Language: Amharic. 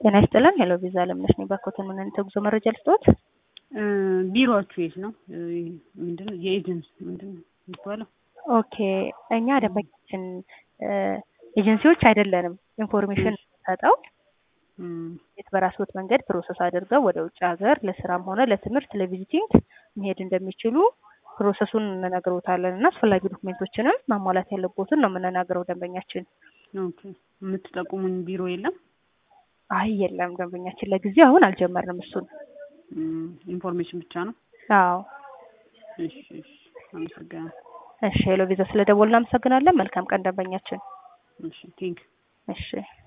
ጤና ይስጥልን። ሄሎ ቪዛ አለምነሽ ነኝ። ባኮትን ምን አይነት የጉዞ መረጃ ልስጥዎት? ቢሮዎቹ የት ነው? ምንድን ነው የኤጀንሲ ምንድን ነው የሚባለው? ኦኬ እኛ ደንበኛችን ኤጀንሲዎች አይደለንም። ኢንፎርሜሽን ሰጠው የት በራስዎት መንገድ ፕሮሰስ አድርገው ወደ ውጭ ሀገር ለስራም ሆነ ለትምህርት ለቪዚቲንግ መሄድ እንደሚችሉ ፕሮሰሱን እንነግሮታለን እና አስፈላጊ ዶክሜንቶችንም ማሟላት ያለቦትን ነው የምንናገረው ደንበኛችን። ኦኬ የምትጠቁሙኝ ቢሮ የለም? አይ የለም ደንበኛችን ለጊዜው አሁን አልጀመርንም እሱን። ኢንፎርሜሽን ብቻ ነው? አዎ። እሺ እሺ፣ አመሰግናለሁ። እሺ ሄሎ ቪዛ ስለደወልን እናመሰግናለን። መልካም ቀን ደንበኛችን። እሺ ቴንክ እሺ